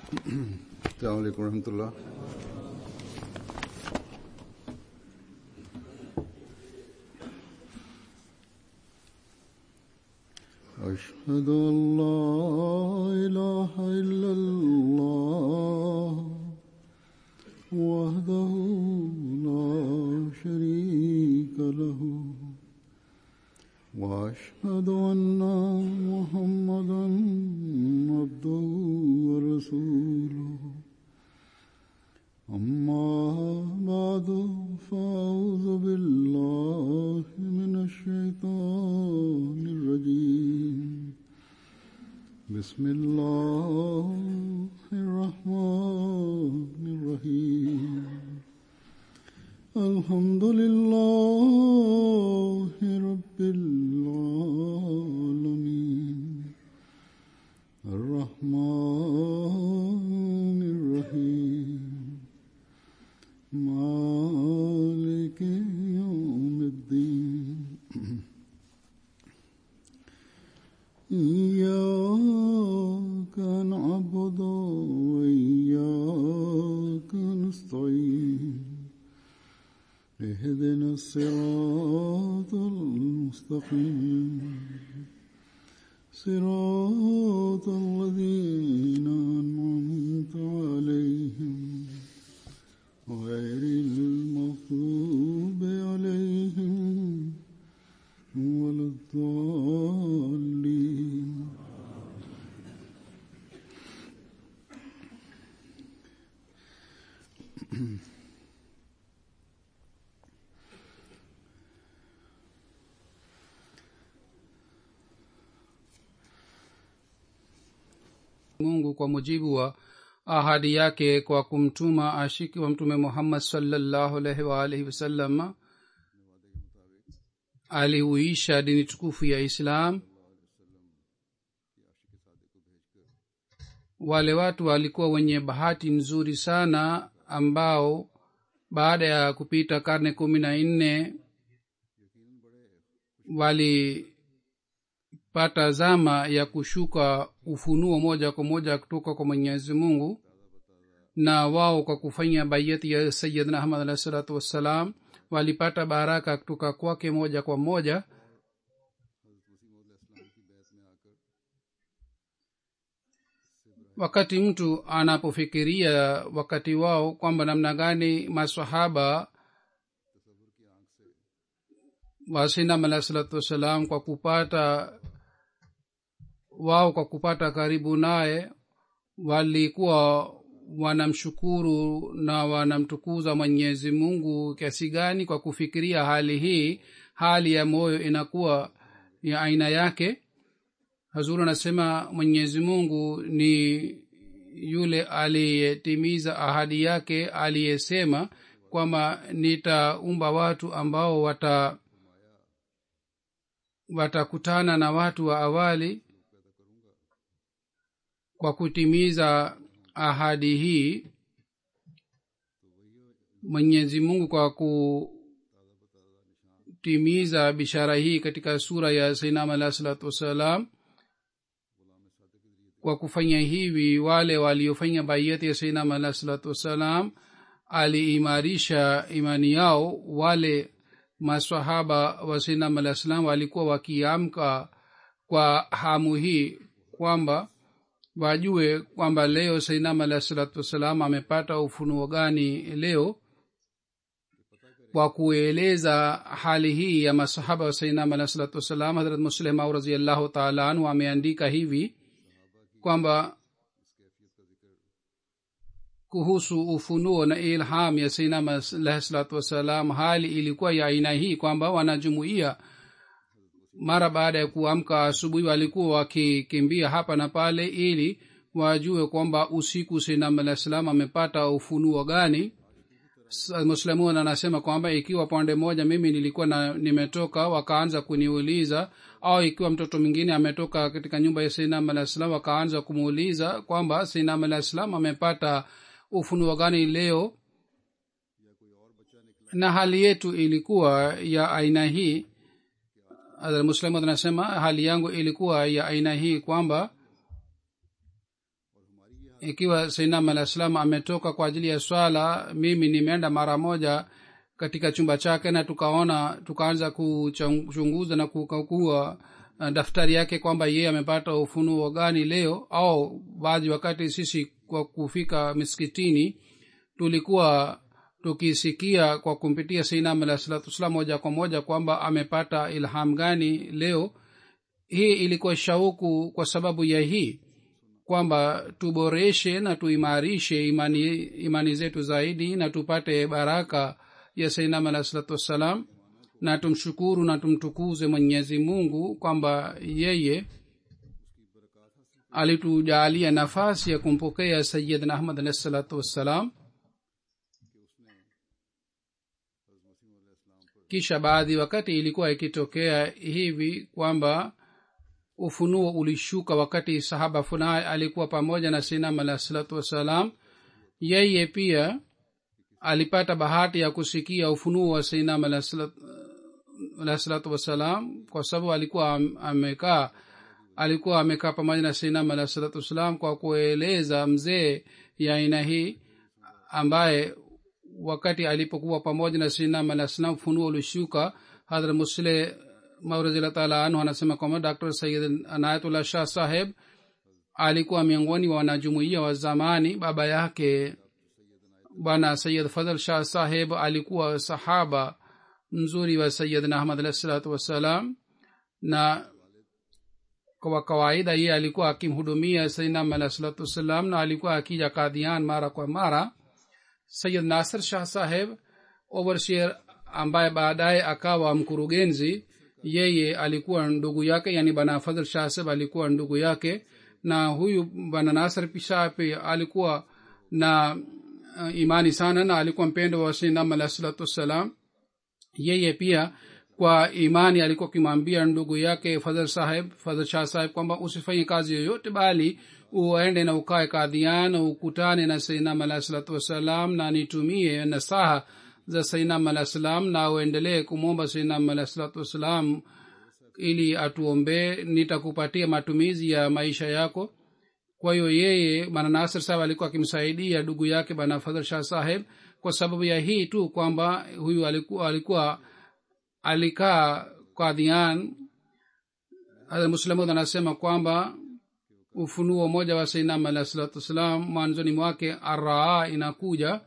السلام عليكم ورحمة الله أشهد أن لا إله إلا الله وحده لا شريك له وأشهد أن محمدا عبده ورسوله أما بعد فأعوذ بالله من الشيطان الرجيم بسم الله الرحمن الرحيم الحمد لله رب العالمين الرحمن الرحيم مالك يوم الدين إياك نعبد وإياك نستعين اهدنا الصراط المستقيم صراط الذين أنعمت عليهم غير المغضوب عليهم ولا الضالين mungu kwa mujibu wa ahadi yake kwa kumtuma ashiki wa mtume muhammad salllahu alaihi waalihi wasallam alihuisha dini tukufu ya islam wale watu walikuwa wenye bahati nzuri sana ambao baada ya kupita karne kumi na nne walipata zama ya kushuka ufunuo moja kwa moja kutoka kwa mwenyezi mungu na wao kwa kufanya baiyati ya sayidna ahmad alahi salatu wassalam walipata baraka kutoka kwake moja kwa moja wakati mtu anapofikiria wakati wao kwamba namna gani masahaba wasinam alahi salatu wassalam kwa kupata wao kwa kupata karibu naye walikuwa wanamshukuru na wanamtukuza mwenyezi mungu kiasi gani kwa kufikiria hali hii hali ya moyo inakuwa ya aina yake hazuru anasema mwenyezi mungu ni yule aliyetimiza ahadi yake aliyesema kwamba nitaumba watu ambao wata watakutana na watu wa awali kwa kutimiza ahadi hii mwenyezi mungu kwa kutimiza bishara hii katika sura ya sainam alahi salatu wassalam kwa kufanya hivi wale waliofanya baiyati ya sainam alahi salatu wassalam aliimarisha imani yao wale masahaba wa sainam alahi salam walikuwa wakiamka kwa hamu hii kwamba wajue kwamba leo sainam alahi salatu wassalam amepata ufunuo gani leo kwa kueleza hali hii ya masahaba wa sainam alahi salatu wassalam harat muslimau raziallahu taala anhu ameandika hivi kwamba kuhusu ufunuo na ilham ya sainam alahi salatu wassalam hali ilikuwa ya aina hii kwamba wanajumuia mara baada ya kuamka asubuhi walikuwa wakikimbia hapa na pale ili wajue kwamba usiku sainam alah salam amepata ufunuo gani muslimun anasema kwamba ikiwa pande moja mimi nilikuwa na nimetoka wakaanza kuniuliza au ikiwa mtoto mwingine ametoka katika nyumba ya sainam alah salam wakaanza kumuuliza kwamba sainam alah salam amepata ufunuo gani leo na hali yetu ilikuwa ya aina hii muslimu anasema hali yangu ilikuwa ya aina hii kwamba ikiwa sainam alah salam ametoka kwa ajili ya swala mimi nimeenda mara moja katika chumba chake na tukaona tukaanza kuchunguza na kukagua uh, daftari yake kwamba yeye amepata ufunuo gani leo au baadhi wakati sisi kwa kufika miskitini tulikuwa tukisikia kwa kumpitia sainam alah salatu wassalam moja kwa moja kwamba amepata ilham gani leo hii ilikuwa shauku kwa sababu ya hii kwamba tuboreshe na tuimarishe imani, imani zetu zaidi na tupate baraka ya sainam alah salatu wassalam na tumshukuru na tumtukuze mwenyezi mungu kwamba yeye alitujalia nafasi ya kumpokea sayidna ahmad alahi salatu wassalam kisha baadhi wakati ilikuwa ikitokea hivi kwamba ufunuo ulishuka wakati sahaba fulani alikuwa pamoja na sinam alah salatu wassalam yeye pia alipata bahati ya kusikia ufunuo wa sinam alah salatu wassalam kwa sababu alikuwa amekaa alikuwa amekaa pamoja na sinam alah salatu wassalam kwa kueleza mzee ya aina hii ambaye wakati alipokuwa pamoja na sinam alah salam ufunuo ulishuka hadhra musle maurazila taala anhu anasema kwamba dr sayid anayatullah shah saheb alikuwa miongoni wa wanajumuia wa zamani baba yake bwana sayid fadhl shah saheb alikuwa sahaba mzuri wa sayidna ahmad alahi salatu wassalam na kwa kawaida yeye alikuwa akimhudumia sayidnam alahi salatu wassalam na alikuwa akija kadhian mara kwa mara sayid nasir shah saheb oversheer ambaye baadaye akawa mkurugenzi yeye alikuwa ndugu yake yani bana fadhl shah saheb alikuwa ndugu yake na huyu bana nasir shah pia alikuwa na uh, imani sana na alikuwa mpendo wa sayyidina alahi salatu wassalam yeye pia kwa imani alikuwa akimwambia ndugu yake fadhl saheb fadhl shah saheb kwamba usifanye kazi yoyote bali uende na ukae kadhian ukutane na sainam alahi salatu wassalam na nitumie nasaha za sainam alahi salam na uendelee kumwomba sainam alahi salatu wassalam ili atuombee nitakupatia matumizi ya maisha yako kwa hiyo yeye bana nasir saheb alikuwa akimsaidia ndugu yake bana fadhl shah saheb kwa sababu ya hii tu kwamba huyu alikuwa, alikuwa alikaa kadhian muslamud anasema kwamba ufunuo moja wa sainam alahi salatu wassalam mwanzoni mwake araa inakuja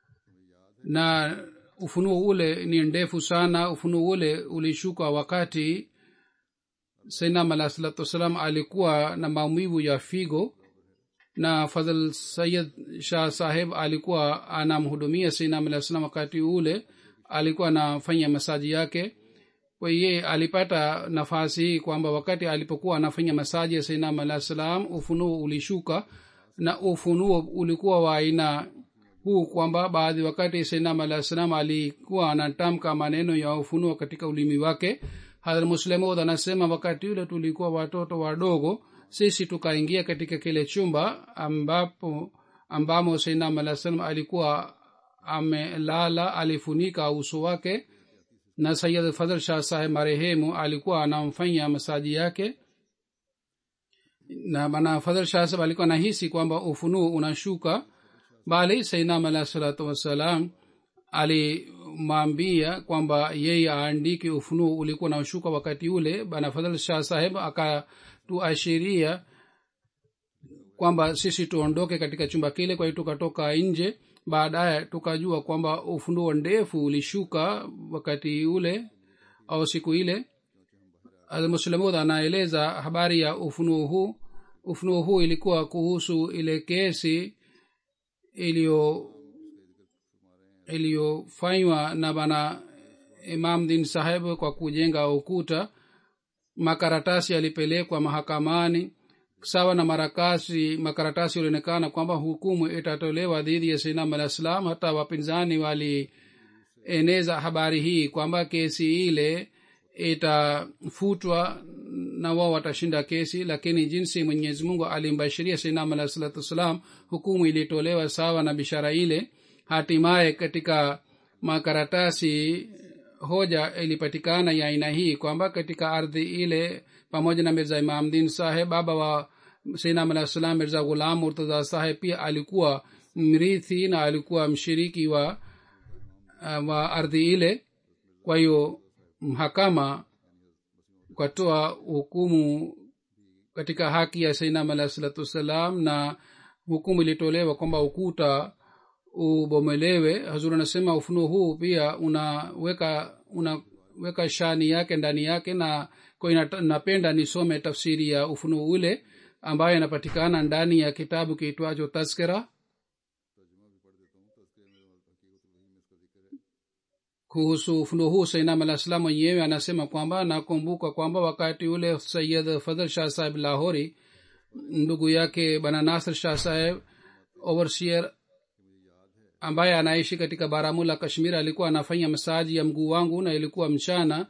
na ufunuo ule ni ndefu sana ufunuo ule ulishuka wakati sainam alahi salatu wassalam alikuwa na maumivu ya figo na fadhl sayid shah saheb alikuwa anamhudumia sainam alahi salam wakati ule alikuwa anafanya masaji yake kwa hiye alipata nafasi hii kwamba wakati alipokuwa anafanya masaji ya sainam alahi salam ufunuo ulishuka na ufunuo ulikuwa wa aina huu kwamba baadhi wakati sainam alahi salam alikuwa anatamka maneno ya ufunuo katika ulimi wake hadhra muslemod anasema wakati ule tulikuwa watoto wadogo sisi tukaingia katika kile chumba ambapo ambamo sainam alah salam alikuwa amelala alifunika uso wake na sayid fadhl shah saheb marehemu alikuwa anamfanya masaji yake na bana fadhl shah saheb alikuwa nahisi kwamba ufunuo unashuka bali sainam alah salatu wassalam alimwambia kwamba yeye aandike ufunuo ulikuwa naushuka wakati ule bana fadhl shah saheb akatuashiria kwamba sisi tuondoke katika chumba kile kwa hiyo tukatoka nje baadaye tukajua kwamba ufunuo ndefu ulishuka wakati ule au siku ile muslamud anaeleza habari ya ufunuo huu ufunuo huu ilikuwa kuhusu ile kesi iliyo iliyofanywa na bana imam din saheb kwa kujenga ukuta makaratasi yalipelekwa mahakamani sawa na marakasi makaratasi yalionekana kwamba hukumu itatolewa dhidi ya sainam alah salam hata wapinzani walieneza habari hii kwamba kesi ile itafutwa na wao watashinda kesi lakini jinsi mwenyezi mungu alimbashiria sainam alah salatu wassalam hukumu ilitolewa sawa na bishara ile hatimaye katika makaratasi hoja ilipatikana ya aina hii kwamba katika ardhi ile pamoja na mirza imamdin saheb baba wa seinam alah salam mirza ghulam murtaza saheb pia alikuwa mrithi na alikuwa mshiriki wa uh, wa ardhi ile kwa hiyo mahakama ukatoa hukumu katika haki ya sainam alah salatu wassalam na hukumu ilitolewa kwamba ukuta ubomelewe hazur anasema ufunuo huu pia unaweka unaweka shani yake ndani yake na kwa ina- napenda nisome tafsiri ya ufunuo ule ambayo inapatikana ndani ya kitabu kiitwacho taskira kuhusu ufunuo huu sainam alah salam mwenyewe anasema kwamba nakumbuka kwamba wakati ule sayid fadhl shah saheb lahori ndugu yake bana nasr shah saheb overseer ambaye anaishi katika baramula kashmir alikuwa anafanya masaji ya mguu wangu na ilikuwa mchana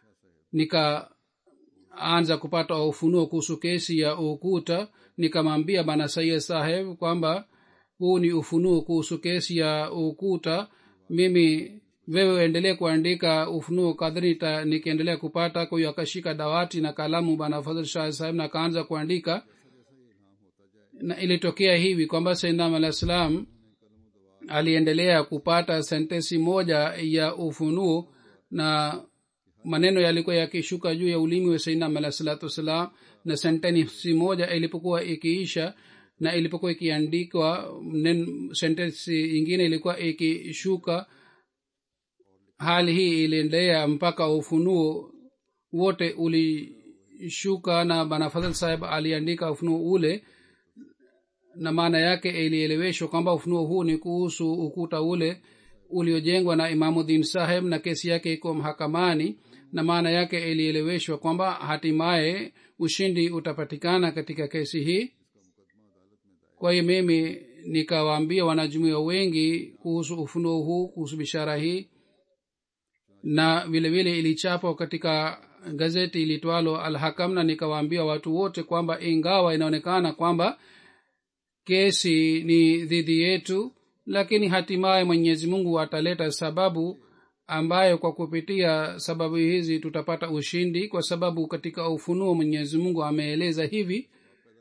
nikaanza kupata ufunuo kuhusu kesi ya ukuta nikamwambia bana sayid saheb kwamba huu ni ufunuo kuhusu kesi ya ukuta mimi wewe endelee kuandika ufunuo kadri nita- nikiendelea kupata kwa hiyo akashika dawati na kalamu bana fadhl shah saheb na akaanza kuandika na ilitokea hivi kwamba saidnam alah salam aliendelea kupata sentensi moja ya ufunuo na maneno yalikuwa yakishuka juu ya ulimi wa saidnam alah salatu wassalam na sentensi moja ilipokuwa ikiisha na ilipokuwa ikiandikwa nen- sentensi ingine ilikuwa ikishuka hali hii iliendelea mpaka ufunuo wote ulishuka na bana fadhl saheb aliandika ufunuo ule na maana yake ilieleweshwa kwamba ufunuo huu ni kuhusu ukuta ule uliojengwa na imamuddin saheb na kesi yake iko mahakamani na maana yake ilieleweshwa kwamba hatimaye ushindi utapatikana katika kesi hii kwa hiyo mimi nikawaambia wanajumuia wengi kuhusu ufunuo huu kuhusu bishara hii na vile vile ilichapwa katika gazeti ilitwalo alhakam na nikawaambia watu wote kwamba ingawa inaonekana kwamba kesi ni dhidi yetu lakini hatimaye mwenyezi mungu ataleta sababu ambayo kwa kupitia sababu hizi tutapata ushindi kwa sababu katika ufunuo mwenyezi mungu ameeleza hivi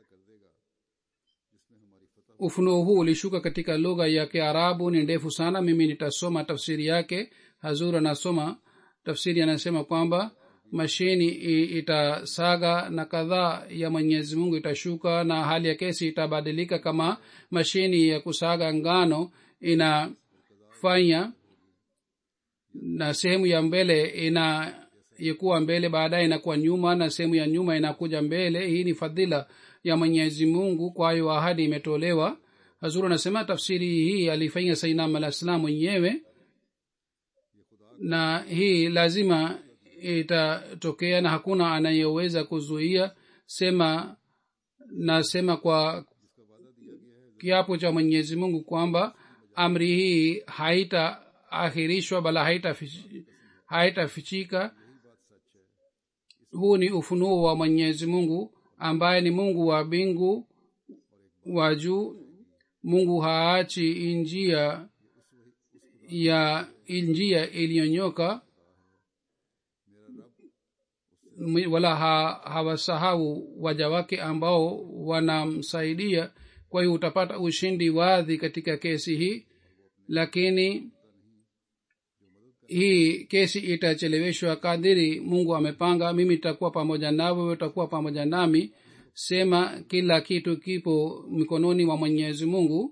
ufunuo huu ulishuka katika lugha ya kiarabu ni ndefu sana mimi nitasoma tafsiri yake hazur anasoma tafsiri anasema kwamba mashini i- itasaga na kadhaa ya mwenyezi mungu itashuka na hali ya kesi itabadilika kama mashini ya kusaga ngano inafanya na sehemu ya mbele ina ikuwa mbele baadaye inakuwa nyuma na sehemu ya nyuma inakuja mbele hii ni fadhila ya mwenyezi mungu kwa hiyo ahadi imetolewa hazuru anasema tafsiri hii alifanya sainam alah salam mwenyewe na hii lazima itatokea na hakuna anayeweza kuzuia sema nasema kwa kiapo cha mwenyezi mungu kwamba amri hii haitaahirishwa bala haitafichika haita huu ni ufunuo wa mwenyezi mungu ambaye ni mungu wa mbingu wa juu mungu haachi njia ya njia iliyonyoka wala ha, hawasahau waja wake ambao wanamsaidia kwa hiyo utapata ushindi wadhi katika kesi hii lakini hii kesi itacheleweshwa kadiri mungu amepanga mimi itakuwa pamoja nawe wewe utakuwa pamoja nami sema kila kitu kipo mikononi mwa mwenyezi mungu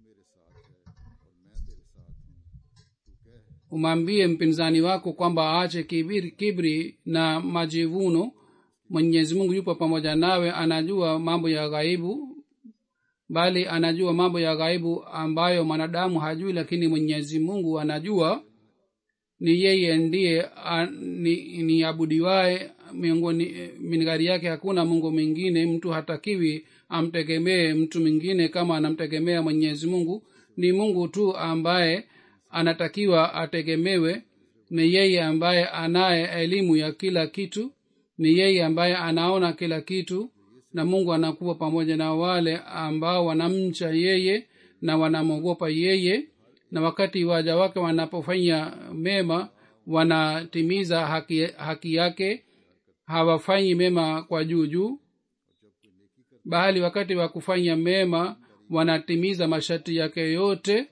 umwambie mpinzani wako kwamba aache kibiri, kibri na majivuno mwenyezi mungu yupo pamoja nawe anajua mambo ya ghaibu bali anajua mambo ya ghaibu ambayo mwanadamu hajui lakini mwenyezi mungu anajua ni yeye ndiye ni, ni abudiwae miongoni minigari yake hakuna mungu mwingine mtu hatakiwi amtegemee mtu mwingine kama anamtegemea mwenyezi mungu ni mungu tu ambaye anatakiwa ategemewe ni yeye ambaye anaye elimu ya kila kitu ni yeye ambaye anaona kila kitu na mungu anakuwa pamoja na wale ambao wanamcha yeye na wanamwogopa yeye na wakati waja wake wanapofanya mema wanatimiza haki, haki yake hawafanyi mema kwa juu juu bahali wakati wa kufanya mema wanatimiza masharti yake yote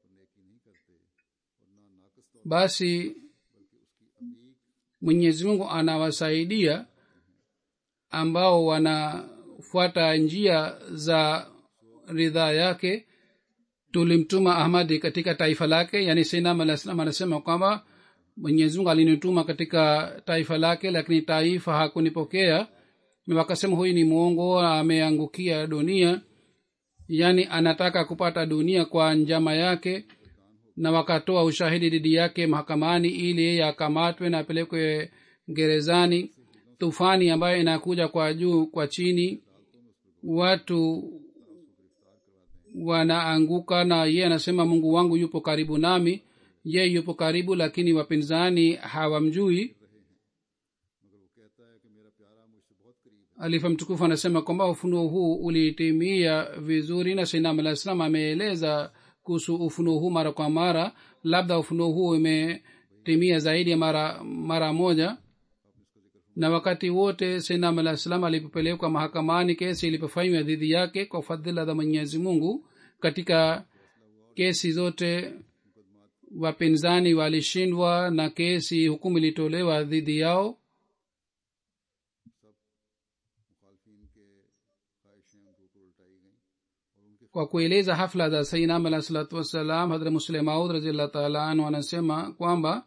basi mwenyezi mungu anawasaidia ambao wanafuata njia za ridhaa yake tulimtuma ahmadi katika taifa lake yani sainam alah salam anasema kwamba mwenyezimungu alinituma katika taifa lake lakini taifa hakunipokea wakasema huyu ni mwongo ameangukia dunia yaani anataka kupata dunia kwa njama yake na wakatoa ushahidi dhidi yake mahakamani ili yeye akamatwe na apelekwe gerezani tufani ambayo inakuja kwa juu kwa chini watu wanaanguka na yeye anasema mungu wangu yupo karibu nami ye yupo karibu lakini wapinzani hawamjui alifa mtukufu anasema kwamba ufunuo huu ulitimia vizuri na sainam alah salam ameeleza kuhusu ufunuo huu mara kwa mara labda ufunuo huu umetimia zaidi ya mara mara moja na wakati wote sainam alah salam alipopelekwa mahakamani kesi ilipofanywa dhidi yake kwa fadhila za mwenyezi mungu katika kesi zote wapinzani walishindwa na kesi hukumu ilitolewa dhidi yao kwa kueleza hafla za sainam alah salatu wassalam hadra muslemaud raziallah taala anhu anasema kwamba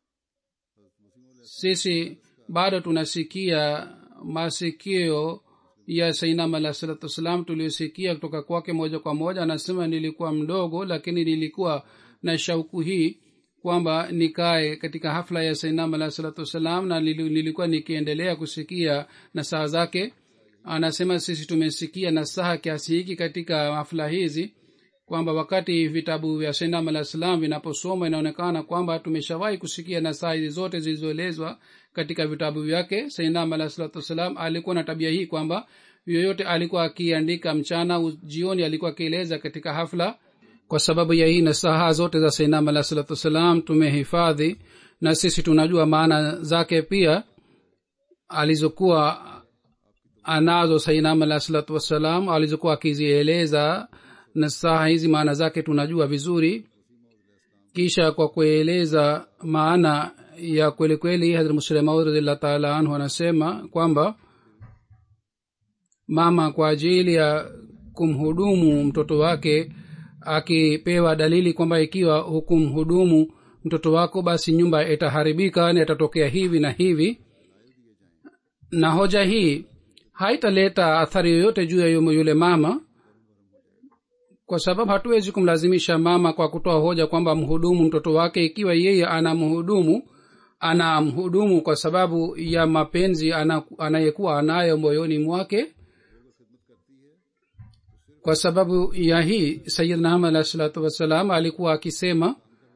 sisi bado tunasikia masikio ya sainam alah salatu wassalam tuliosikia kutoka kwake moja kwa moja anasema nilikuwa mdogo lakini nilikuwa na shauku hii kwamba nikae katika hafla ya sainam alah salatu wassalam na nilikuwa nikiendelea kusikia nasaha zake anasema sisi tumesikia nasaha kiasi hiki katika hafla hizi kwamba wakati vitabu vya sainam alah salam vinaposoma inaonekana kwamba tumeshawahi kusikia nasaha hizi zote zilizoelezwa katika vitabu vyake sainam alah salatu wassalam alikuwa na tabia hii kwamba yoyote alikuwa akiandika mchana jioni alikuwa akieleza katika hafla kwa sababu ya hii nasaha zote za sainam alah salatu wassalam tumehifadhi na sisi tunajua maana zake pia alizokuwa anazo sainam alah salatu wassalam alizokuwa akizieleza nasaha hizi maana zake tunajua vizuri kisha kwa kueleza maana ya kweli kweli hadrat muslemaud radiallah taala anhu anasema kwamba mama kwa ajili ya kumhudumu mtoto wake akipewa dalili kwamba ikiwa hukumhudumu mtoto wako basi nyumba itaharibika na itatokea hivi na hivi na hoja hii haitaleta athari yoyote juu ya yule mama kwa sababu hatuwezi kumlazimisha mama kwa kutoa hoja kwamba mhudumu mtoto wake ikiwa yeye anamhudumu anamhudumu kwa sababu ya mapenzi anayekuwa anayo moyoni mwake kwa sababu ya hii sayidna ahmad alah salatu wassalam alikuwa akisema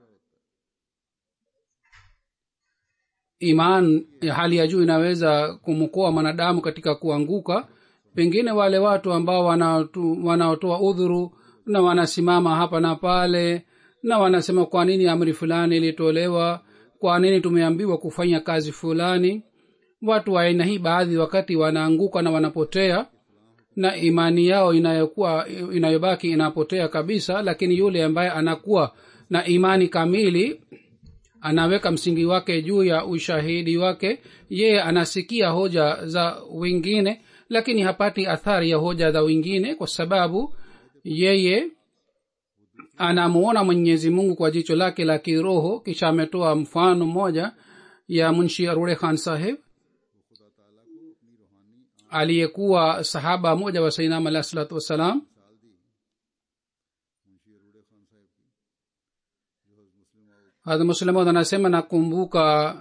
iman ya hali ya juu inaweza kumkoa mwanadamu katika kuanguka pengine wale watu ambao wanaotoa udhuru na wanasimama hapa na pale na wanasema kwa nini amri fulani ilitolewa kwa nini tumeambiwa kufanya kazi fulani watu wa aina hii baadhi wakati wanaanguka na wanapotea na imani yao inayokuwa inayobaki inapotea kabisa lakini yule ambaye anakuwa na imani kamili anaweka msingi wake juu ya ushahidi wake yeye anasikia hoja za wengine lakini hapati athari ya hoja za wengine kwa sababu yeye anamuona mwenyezi mungu kwa jicho lake la kiroho kisha ametoa mfano mmoja ya munshi arure khan saheb aliyekuwa sahaba moja wa sainam alah salatu wassalam hadha muslimod anasema nakumbuka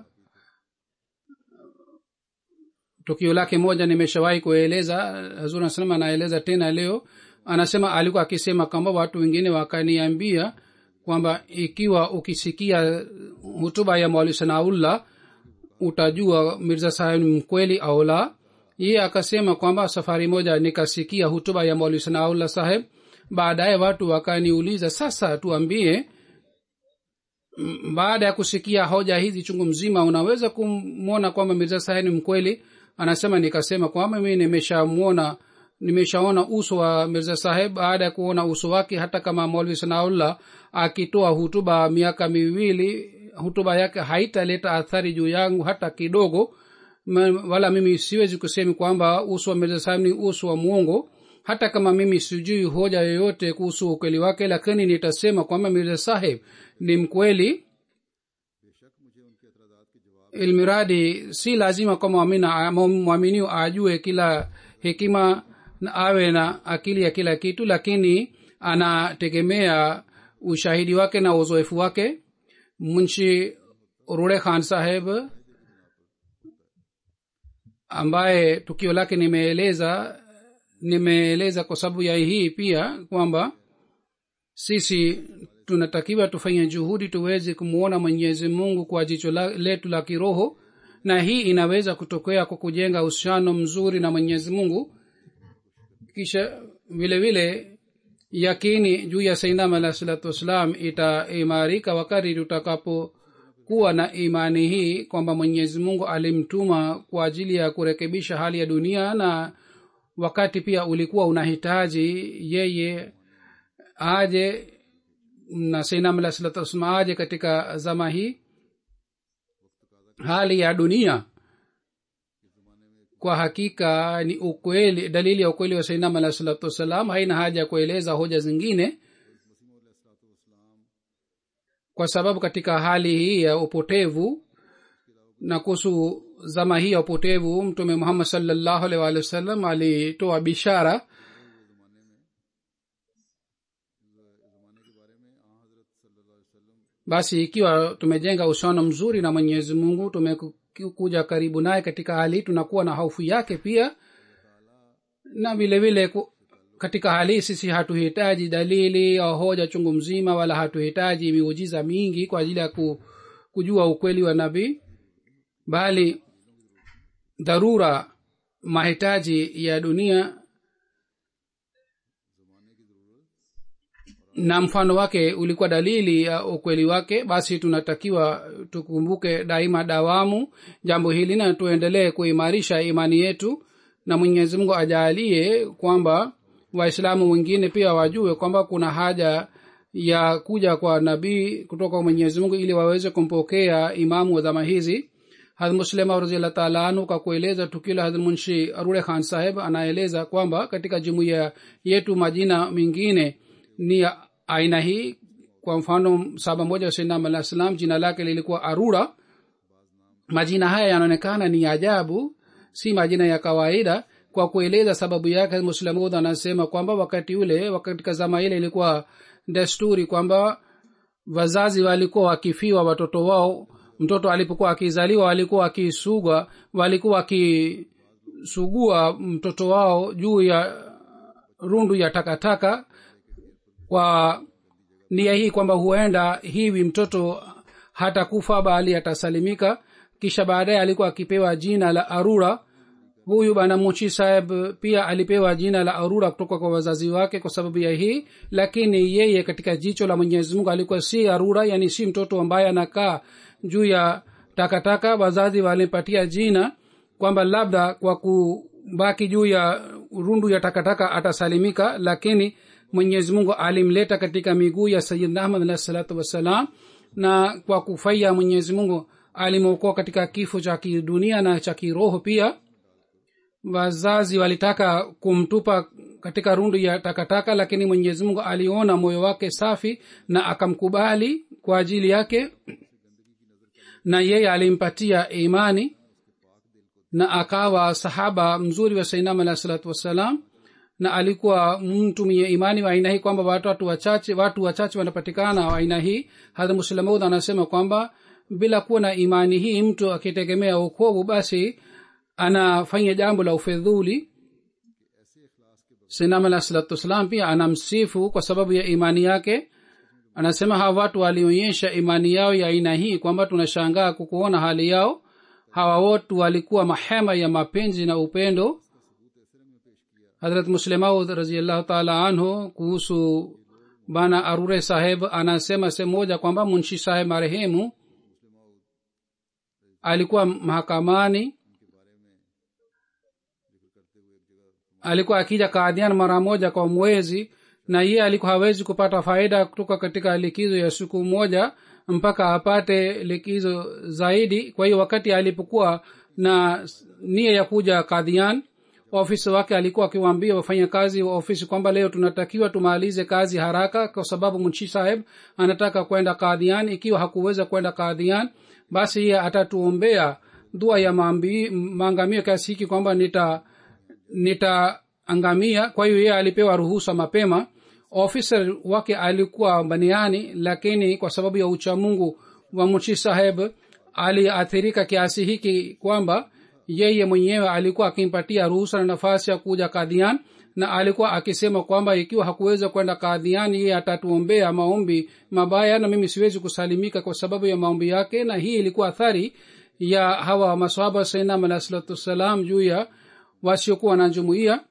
tukio lake moja nimeshawahi kueleza hazur anasema anaeleza tena leo anasema alikuwa akisema kwamba watu wengine wakaniambia kwamba ikiwa ukisikia hutuba ya mwali sanaullah utajua mirza saheb ni mkweli au la ye akasema kwamba safari moja nikasikia hutuba ya mwali sanaullah saheb baadaye watu wakaniuliza sasa tuambie baada ya kusikia hoja hizi chungu mzima unaweza kumwona kwamba mirza saheb ni mkweli anasema nikasema kwamba mimi nimeshamwona nimeshaona uso wa mirza saheb baada ya kuona uso wake hata kama molvi sanaullah akitoa hutuba miaka miwili hutuba yake haitaleta athari juu yangu hata kidogo Ma- wala mimi siwezi kusemi kwamba uso wa mirza saheb ni uso wa mwongo hata kama mimi sijui hoja yoyote kuhusu ukweli wake lakini nitasema kwamba mirza saheb ni mkweli ilmiradi si lazima kwa mwamina- mwaminio ajue kila hekima na awe na akili ya kila kitu lakini anategemea ushahidi wake na uzoefu wake munshi rure khan saheb ambaye tukio lake nimeeleza nimeeleza kwa sababu ya hii pia kwamba sisi tunatakiwa tufanye juhudi tuweze kumwona mwenyezi mungu kwa jicho la- letu la kiroho na hii inaweza kutokea kwa kujenga uhusiano mzuri na mwenyezi mungu kisha vile vile yakini juu ya sainam alah salatu wassalam itaimarika wakati tutakapokuwa na imani hii kwamba mwenyezi mungu alimtuma kwa ajili ya kurekebisha hali ya dunia na wakati pia ulikuwa unahitaji yeye aje na sainam alah salatu wassalam aje katika zama hii hali ya dunia kwa hakika ni ukweli dalili ya ukweli wa sainam alah salatu wassalam haina haja ya kueleza hoja zingine kwa sababu katika hali hii ya upotevu na kuhusu zama hii ya upotevu mtume muhammad salllahu alih walih wasallam alitoa bishara basi ikiwa tumejenga uhusiano mzuri na mwenyezi mungu tumekuja karibu naye katika hali hii tunakuwa na hofu yake pia na vile vile ku- katika hali hii sisi hatuhitaji dalili au hoja chungu mzima wala hatuhitaji miujiza mingi kwa ajili ya ku, kujua ukweli wa nabii bali dharura mahitaji ya dunia na mfano wake ulikuwa dalili ya ukweli wake basi tunatakiwa tukumbuke daima dawamu jambo hili na tuendelee kuimarisha imani yetu na mwenyezi mungu ajaalie kwamba waislamu wengine pia wajue kwamba kuna haja ya kuja kwa nabii kutoka kwa mwenyezi mungu ili waweze kumpokea imamu wa dhama hizi hadh muslima raziallah taala anhu kwa kueleza tukio la hadh munshi arure khan saheb anaeleza kwamba katika jumuiya yetu majina mengine ni ya aina hii kwa mfano saba moja wa sainam alah salam jina lake lilikuwa arura majina haya yanaonekana ni ajabu si majina ya kawaida kwa kueleza sababu yake muslamud anasema kwamba wakati ule katika zama ile ilikuwa desturi kwamba wazazi walikuwa wakifiwa watoto wao mtoto alipokuwa akizaliwa walikuwa wakisugwa walikuwa wakisugua mtoto wao juu ya rundu ya takataka kwa nia hii kwamba huenda hivi mtoto hatakufa bali atasalimika kisha baadaye alikuwa akipewa jina la arura huyu bana muchi saheb pia alipewa jina la arura kutoka kwa wazazi wake kwa sababu ya hii lakini yeye katika jicho la mwenyezi mungu alikuwa si arura yani si mtoto ambaye anakaa juu ya takataka wazazi walimpatia jina kwamba labda kwa kubaki juu ya rundu ya takataka atasalimika lakini mwenyezi mungu alimleta katika miguu ya sayidna ahmad alahi salatu wassalam na kwa kufaia mwenyezi mungu alimwokoa katika kifo cha kidunia na cha kiroho pia wazazi walitaka kumtupa katika rundu ya takataka lakini mwenyezi mungu aliona moyo wake safi na akamkubali kwa ajili yake na yeye alimpatia imani na akawa sahaba mzuri wa sainam alahi salatu wassalam na alikuwa mtu mwenye imani wa aina hii kwamba watu watu wachache watu wachache wanapatikana wa aina hii hadha muslamud anasema kwamba bila kuwa na imani hii mtu akitegemea ukovu basi anafanya jambo la ufedhuli sinam alah salatu wassalam pia anamsifu kwa sababu ya imani yake anasema hawa watu walionyesha imani yao ya aina hii kwamba tunashangaa kukuona hali yao hawa wotu walikuwa mahema ya mapenzi na upendo hadrat muslemaud raziallahu taala anhu kuhusu bana arure saheb anasema sehemu moja kwamba munshi saheb marehemu alikuwa mahakamani alikuwa akija kaadhian mara moja kwa mwezi na yeye alikuwa hawezi kupata faida kutoka katika likizo ya siku moja mpaka apate likizo zaidi kwa hiyo wakati alipokuwa na nia ya kuja kadhian ofisi wake alikuwa akiwaambia wafanyakazi wa ofisi kwamba leo tunatakiwa tumalize kazi haraka kwa sababu mchi saheb anataka kwenda kadhian ikiwa hakuweza kwenda kadhian basi yeye atatuombea dua ya maambi- maangamio kiasi hiki kwamba nita nitaangamia kwa hiyo yeye alipewa ruhusa mapema ofisa wake alikuwa baniani lakini kwa sababu ya uchamungu wa mchi saheb aliathirika kiasi hiki kwamba yeye mwenyewe alikuwa akimpatia ruhusa na nafasi ya kuja kadhian na alikuwa akisema kwamba ikiwa hakuweza kwenda kadhian yeye atatuombea maombi mabaya na mimi siwezi kusalimika kwa sababu ya maombi yake na hii ilikuwa athari ya hawa masahaba sainam alah salatu wassalam juu ya wasiokuwa na jumuia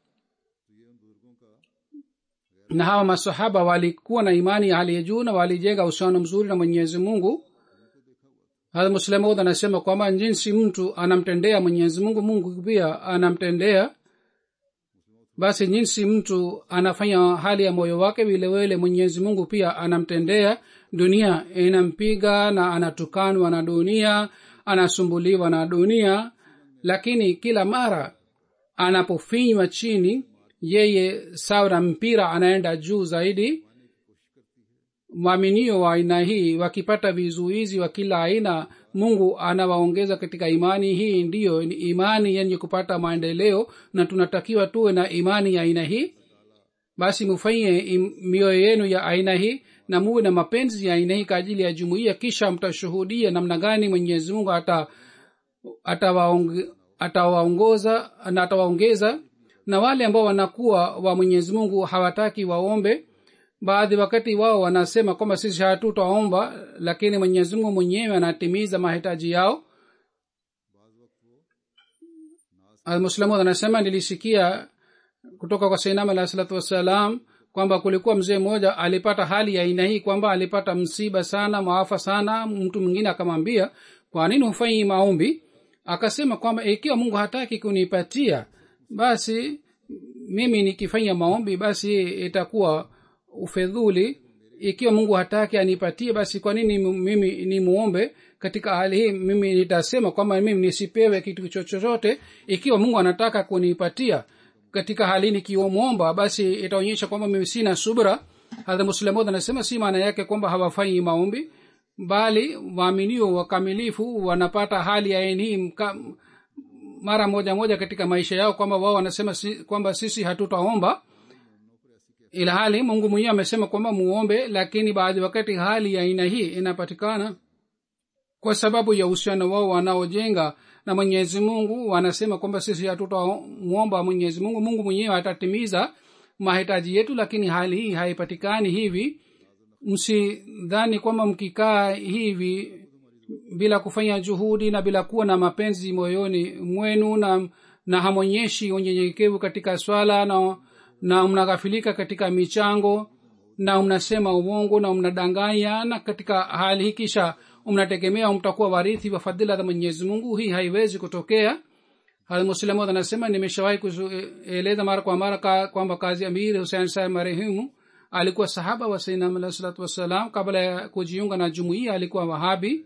na hawa masahaba walikuwa na imani ya hali ya juu na walijenga uhusiano mzuri na mwenyezi mungu hadha muslemud anasema kwamba jinsi mtu anamtendea mwenyezi mungu mungu pia anamtendea basi jinsi mtu anafanya hali ya moyo wake vilevile mwenyezi mungu pia anamtendea dunia inampiga na anatukanwa na dunia anasumbuliwa na dunia lakini kila mara anapofinywa chini yeye sawa na mpira anaenda juu zaidi waaminio wa aina hii wakipata vizuizi wa kila aina mungu anawaongeza katika imani hii ndiyo ni imani yenye kupata maendeleo na tunatakiwa tuwe na imani ya aina hii basi mufanye im- mioyo yenu ya aina hii na muwe na mapenzi ya aina hii kwa ajili ya jumuiya kisha mtashuhudia namna gani mwenyezi mungu ata atawaonge- atawaongoza na atawaongeza na wale ambao wanakuwa wa mwenyezi mungu hawataki waombe baadhi wakati wao wanasema kwamba sisi hatutaomba lakini mwenyezi mungu mwenyewe anatimiza mahitaji yao almuslamud anasema nilisikia kutoka kwa sainam alah salatu wassalam kwamba kulikuwa mzee mmoja alipata hali ya aina hii kwamba alipata msiba sana maafa sana mtu mwingine akamwambia kwa nini hufanyi maombi akasema kwamba ikiwa mungu hataki kunipatia basi mimi nikifanya maombi basi itakuwa ufedhuli ikiwa mungu hataki anipatie basi kwa nini mimi ni muombe katika hali hii mimi nitasema kwamba mimi nisipewe kitu chochote ikiwa mungu anataka kunipatia katika hali hii nikiomwomba basi itaonyesha kwamba mimi sina subra hadha muslimod anasema si maana yake kwamba hawafanyi maombi bali waaminio wakamilifu wanapata hali ya aina hii mka- mara moja moja katika maisha yao kwamba wao wanasema si, kwamba sisi hatutaomba ila hali mungu mwenyewe amesema kwamba muombe lakini baadhi wakati hali ya aina hii inapatikana kwa sababu ya uhusiano wao wanaojenga na mwenyezi mungu wanasema kwamba sisi hatutamwomba mwenyezi mungu mungu mwenyewe atatimiza mahitaji yetu lakini hali hii haipatikani hivi msidhani kwamba mkikaa hivi bila kufanya juhudi na bila kuwa na mapenzi moyoni mwenu na, na hamwonyeshi unyenyekevu katika swala na, na mnaghafilika katika michango na mnasema uongo na mnadanganya na katika hali hii kisha mnategemea mtakuwa warithi wa fadhila za mwenyezi mungu hii haiwezi kutokea muslimod anasema nimeshawahi kueleza mara kwa mara ka, kwamba kazi amir husein saheb marehemu alikuwa sahaba wa sainam alah salatu wassalam kabla ya kujiunga na jumuia alikuwa wahabi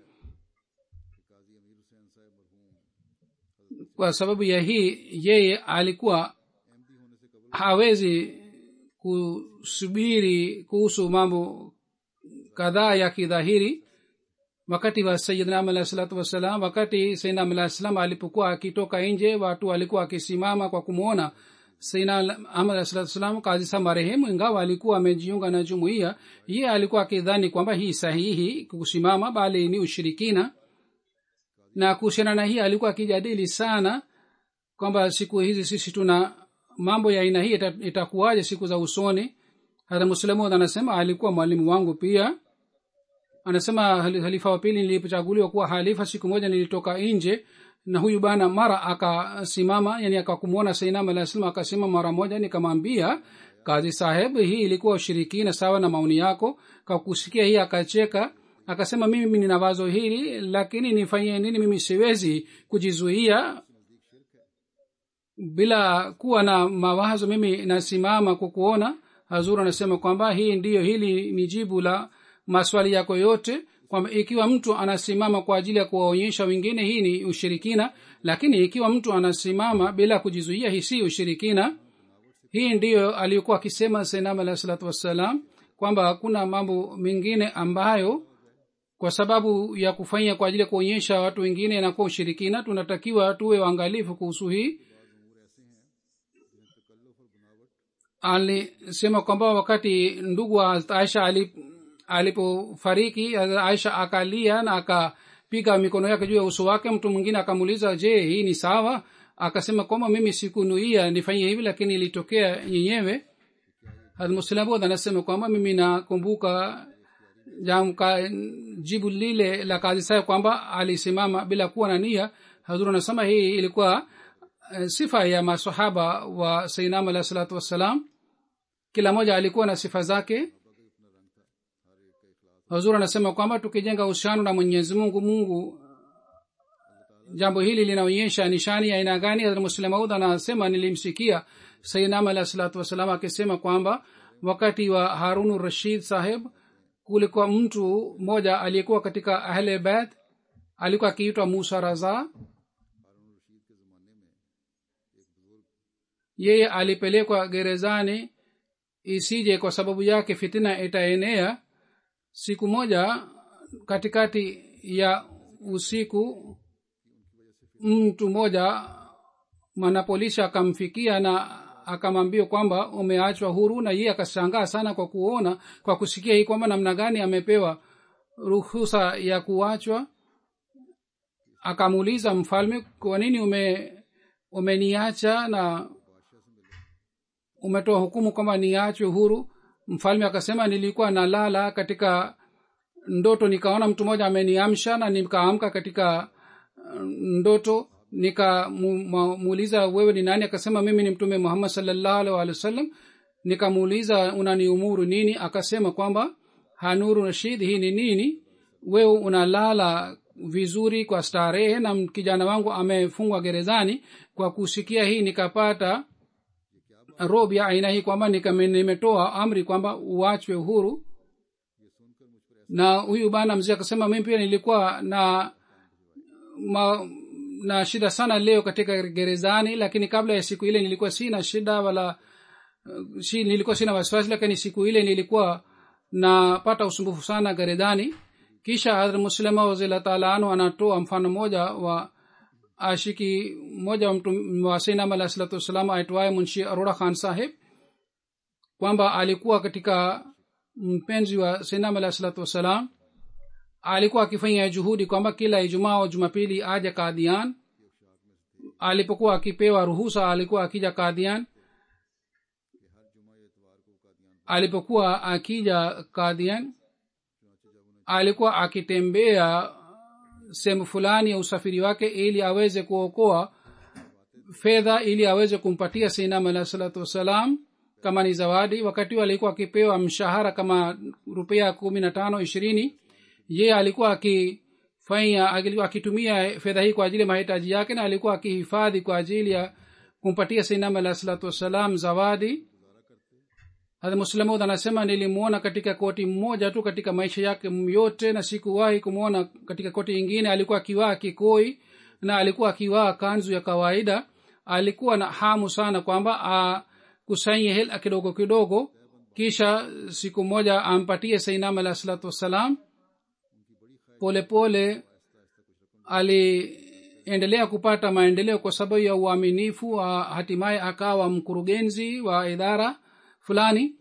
kwa sababu ya hii yeye alikuwa hawezi kusubiri kuhusu mambo kadhaa ya kidhahiri wakati wa sayidna alah salatu wassalam wakati sayidna alah salam alipokuwa akitoka nje watu walikuwa akisimama kwa kumwona sayidna ahmad alah salatu wassalam kazi sa marehemu ingawa alikuwa amejiunga na jumuiya ye alikuwa akidhani kwamba hii sahihi kusimama bali ni ushirikina na kuhusiana na hii alikuwa akijadili sana kwamba siku hizi sisi tuna mambo ya aina hii itakuwaje siku za usoni hata muslimud anasema alikuwa mwalimu wangu pia anasema halifa wa pili nilipochaguliwa kuwa halifa siku moja nilitoka nje na huyu bana mara akasimama yani akakumwona sainam alah salam akasema mara moja nikamwambia kazi saheb hii ilikuwa ushirikina sawa na maoni yako kakusikia hii akacheka akasema mimi nina wazo hili lakini nifanyie nini mimi siwezi kujizuia bila kuwa na mawazo mimi nasimama kwa kuona hazur anasema kwamba hii ndiyo hili ni jibu la maswali yako yote kwamba ikiwa mtu anasimama kwa ajili ya kuwaonyesha wengine hii ni ushirikina lakini ikiwa mtu anasimama bila kujizuia hii si ushirikina hii ndiyo aliyokuwa akisema senam alahi salatu wassalam kwamba hakuna mambo mengine ambayo kwa sababu ya kufanya kwa ajili ya kuonyesha watu wengine inakuwa ushirikina tunatakiwa tuwe waangalifu kuhusu hii alisema kwamba wakati ndugu wa aisha alip, alipofariki aisha akalia na akapiga mikono yake juu ya uso wake mtu mwingine akamuuliza je hii ni sawa akasema kwamba mimi sikunuia nifanyie hivi lakini ilitokea yenyewe hadmuslamud anasema kwamba mimi nakumbuka jamka jibu lile la kazi sayo kwamba alisimama bila kuwa na nia hazur anasema hii ilikuwa uh, sifa ya masahaba wa sainam alahi salatu wassalam kila moja alikuwa na sifa zake hazur anasema kwamba tukijenga uhusiano na mwenyezi mungu mungu jambo hili linaonyesha nishani ya aina gani muslemaud anasema nilimsikia sainam alahi salatu wassalam akisema kwamba wakati wa harunu rashid saheb kulikuwa mtu mmoja aliyekuwa katika ahle beth alikuwa akiitwa musa raza yeye alipelekwa gerezani isije kwa sababu yake fitina itaenea siku moja katikati ya usiku mtu mmoja mwanapolisi akamfikia na akamwambia kwamba umeachwa huru na yeye akashangaa sana kwa kuona kwa kusikia hii kwamba namna gani amepewa ruhusa ya kuachwa akamuuliza mfalme kwa nini ume umeniacha na umetoa hukumu kwamba niachwe huru mfalme akasema nilikuwa nalala katika ndoto nikaona mtu mmoja ameniamsha na nikaamka katika ndoto nikamuuliza wewe ni nani akasema mimi ni mtume muhammad salllahu alih walih wa sallam nikamuuliza unaniumuru nini akasema kwamba hanuru rashid hii ni nini wewe unalala vizuri kwa starehe na kijana wangu amefungwa gerezani kwa kusikia hii nikapata rob ya aina hii kwamba nimetoa amri kwamba uachwe huru na huyu bana mzee akasema mimi pia nilikuwa na ma, na shida sana leo katika gerezani lakini kabla ya siku ile nilikuwa sina shida wala uh, si, nilikuwa sina wasiwasi lakini siku ile nilikuwa napata usumbufu sana gerezani kisha hadrat muslima wazila taala anu anatoa mfano mmoja wa ashiki mmoja wa mtu wa sainam alah salatu wassalam aitwaye munshi arora khan saheb kwamba alikuwa katika mpenzi wa sainam alah salatu wassalam alikuwa akifanya juhudi kwamba kila ijumaa au jumapili aja kadian alipokuwa akipewa ruhusa alikuwa akija kadian alipokuwa akija kadian alikuwa akitembea sehemu fulani ya usafiri wake ili aweze kuokoa fedha ili aweze kumpatia sinam alah salatu wassalam kama ni zawadi wakati huo alikuwa akipewa mshahara kama rupia kumi na tano ishirini ye alikuwa akifanya akitumia fedha hii kwa ajili ya mahitaji yake na alikuwa akihifadhi kwa ajili ya kumpatia sinam alah salatu wassalam zawadi hata muslamud anasema nilimwona katika koti mmoja tu katika maisha yake yote na sikuwahi kumwona katika koti ingine alikuwa akivaa kikoi na alikuwa akivaa kanzu ya kawaida alikuwa na hamu sana kwamba akusanye hela kidogo kidogo kisha siku moja ampatie sainam alah salatu wassalam polepole aliendelea kupata maendeleo kwa sababu ya uaminifu hatimaye akawa mkurugenzi wa idara fulani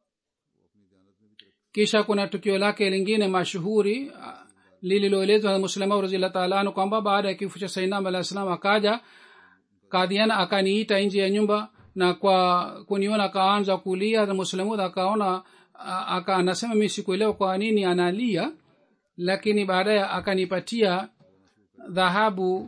kisha kuna tukio lake lingine mashuhuri lililoelezwa na muslima raziallah taala anu kwamba baada ya kifo cha sainam alah salam akaja kadhiana akaniita nje ya nyumba na kwa kuniona akaanza kulia na muslimud akaona aka anasema mi sikuelewa kwa nini analia lakini baadaye akanipatia dhahabu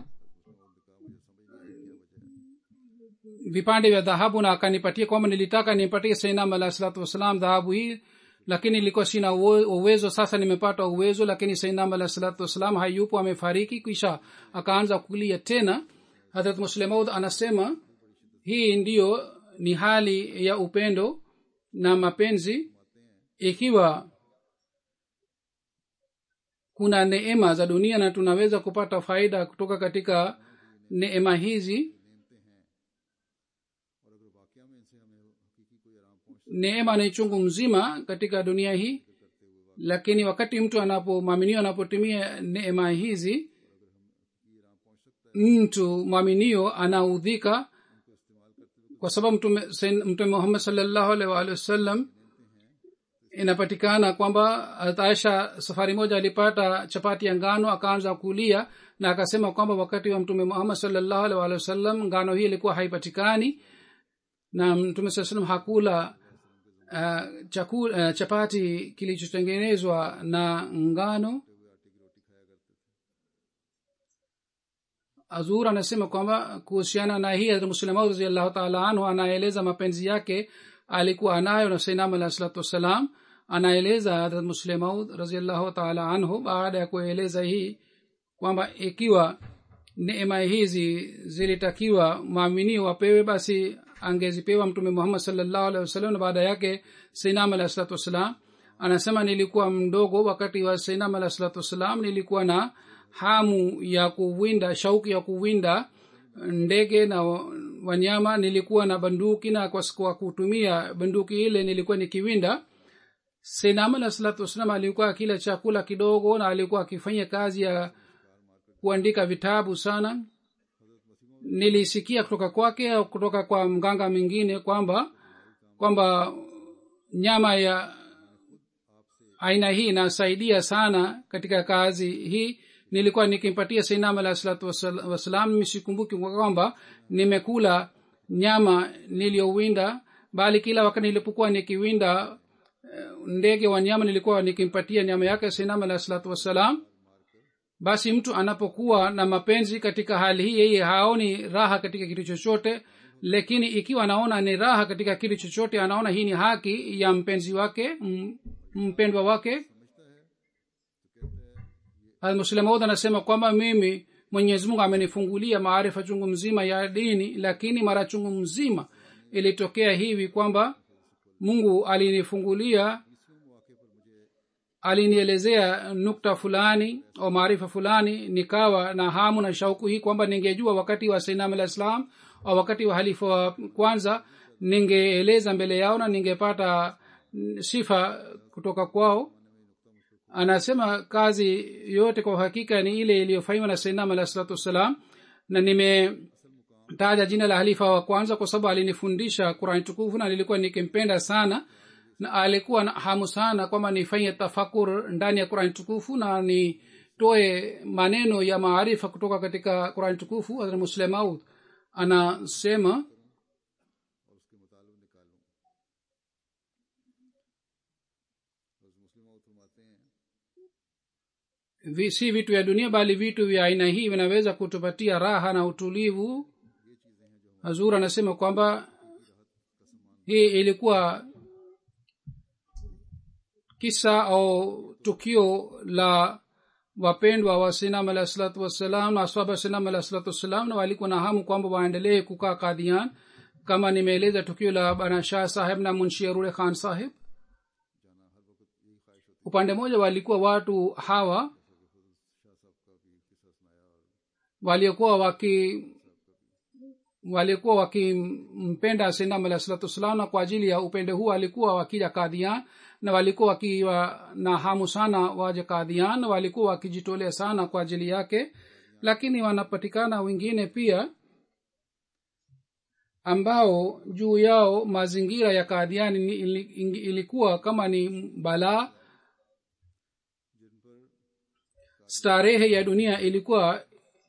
vipande vya dhahabu na akanipatia kwamba nilitaka nimpatie sainam alah salatu wassalam dhahabu hii lakini ilikuwa sina uwezo sasa nimepata uwezo lakini sainam alah salatu wassalam hayupo amefariki kisha akaanza kulia tena hadrat muslemaud anasema hii ndiyo ni hali ya upendo na mapenzi ikiwa kuna neema za dunia na tunaweza kupata faida kutoka katika neema hizi neema ni chungu mzima katika dunia hii lakini wakati mtu anapomwaminio anapotumia neema hizi mtu mwaminio anaudhika kwa sababu mtume mtume muhammad salllahu alaihi waalihi wasallam inapatikana kwamba aisha safari moja alipata chapati ya ngano akaanza kulia na akasema kwamba wakati wa mtume muhammad salllahu alaihi waalihi wasallam ngano hii ilikuwa haipatikani na mtume saa salam hakula uh, chaku, uh, chapati kilichotengenezwa na ngano azur anasema kwamba kuhusiana na hii muslima raziallahu taala anhu anaeleza mapenzi yake alikuwa anayo na sainam alah salatu wassalam anaeleza hadrat muslemaud raziallahu taala anhu baada ya kueleza hii kwamba ikiwa neema hizi zilitakiwa maaminio wapewe basi angezipewa mtume muhammad salllahu alehi wasallam na baada yake sainam alah salatu wassalam anasema nilikuwa mdogo wakati wa sainam alah salatu wassalam nilikuwa na hamu ya kuwinda shauki ya kuwinda ndege na wanyama nilikuwa na banduki na kwa, kwa kutumia banduki ile nilikuwa nikiwinda senam alah salatu wassalam alikuwa akila chakula kidogo na alikuwa akifanya kazi ya kuandika vitabu sana nilisikia kutoka kwake au kutoka kwa mganga mwingine kwamba kwamba nyama ya aina hii inasaidia sana katika kazi hii nilikuwa nikimpatia sainam alah salatu wassalam misikumbuki kwamba nimekula nyama niliyowinda bali kila wakati nilipokuwa nikiwinda ndege wa nyama nilikuwa nikimpatia nyama yake sainam alah salatu wassalam basi mtu anapokuwa na mapenzi katika hali hii yeye haoni raha katika kitu chochote lakini ikiwa anaona ni raha katika kitu chochote anaona hii ni haki ya mpenzi wake mpendwa wake muslimaud anasema kwamba mimi mwenyezi mungu amenifungulia maarifa chungu mzima ya dini lakini mara chungu mzima ilitokea hivi kwamba mungu alinifungulia alinielezea nukta fulani au maarifa fulani nikawa na hamu na shauku hii kwamba ningejua wakati wa sainam alah islam au wakati wa halifa wa kwanza ningeeleza mbele yao na ningepata sifa kutoka kwao anasema kazi yote kwa uhakika ni ile iliyofanywa na sainam alah salatu wassalam na nimetaja jina la halifa wa kwanza kwa sababu alinifundisha qurani tukufu na nilikuwa nikimpenda sana na alikuwa na hamu sana kwamba nifanye tafakur ndani ya qurani tukufu na nitoe maneno ya maarifa kutoka katika qurani tukufu hazrat muslemaud anasema vi, si vitu vya dunia bali vitu vya aina hii vinaweza kutupatia raha na utulivu hazur anasema kwamba hii ilikuwa kisa au tukio la wapendwa wa sinam alah salatu wassalam na aswaba sinam alah salatu wassalam na walikuwa na hamu kwamba waendelee kukaa kadhian kama nimeeleza tukio la bana shah saheb na munshi arure khan saheb upande mmoja walikuwa watu hawa waliokuwa waki walikuwa wakimpenda sinam alah salatu wassalam na kwa ajili ya upendo huu walikuwa wakija kadhian na walikuwa wakiwa na hamu sana waje kadhian na walikuwa wakijitolea sana kwa ajili yake lakini wanapatikana wengine pia ambao juu yao mazingira ya kadhiani ilikuwa kama ni balaa starehe ya dunia ilikuwa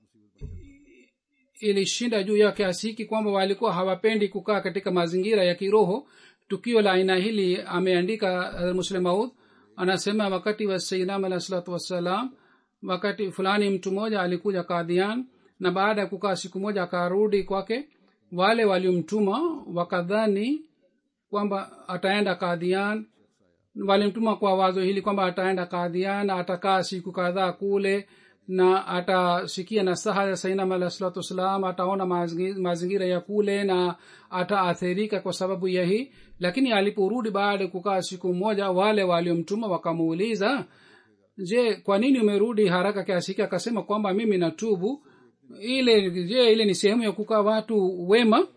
ilishinda juu yao kiasi hiki kwamba walikuwa hawapendi kukaa katika mazingira ya kiroho tukio la aina hili ameandika muslemaud anasema wakati wa sainam alah salatu wassalam wakati fulani mtu mmoja alikuja kadhian na baada ya kukaa siku moja akarudi kwake wale waliomtuma wakadhani kwamba ataenda kadhian walimtuma kwa wazo hili kwamba ataenda kadhian atakaa siku kadhaa kule na atasikia nasaha ya sainam alah salatu wassalam ataona mazingi- mazingira ya kule na ataathirika kwa sababu ya hii lakini aliporudi baada ya kukaa siku moja wale waliomtuma wakamuuliza je kwa nini umerudi haraka kiasi hiki akasema kwamba mimi natubu ile je ile ni sehemu ya kukaa watu wema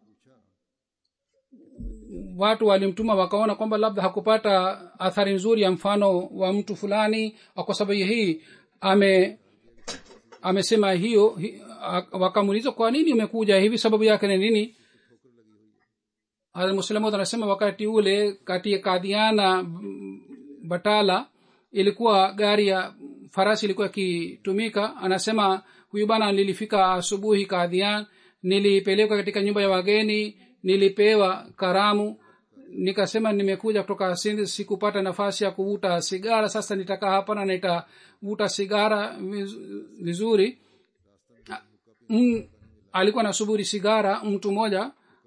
watu walimtuma wakaona kwamba labda hakupata athari nzuri ya mfano wa mtu fulani au kwa sababu hii ame amesema hiyo hi, a- wakamuuliza kwa nini umekuja hivi sababu yake ni nini muslimu anasema wakati ule kati ya kadhiana mm, batala ilikuwa gari ya farasi ilikuwa ikitumika anasema huyu bana nilifika asubuhi kadhian nilipelekwa katika nyumba ya wageni nilipewa karamu nikasema nimekuja kutoka Sindh, sikupata nafasi ya kuvuta sigara sasa nitakaa hapa na nitavuta sigara viz- vizuri mm, alikuwa nasubiri sigara mtu mmoja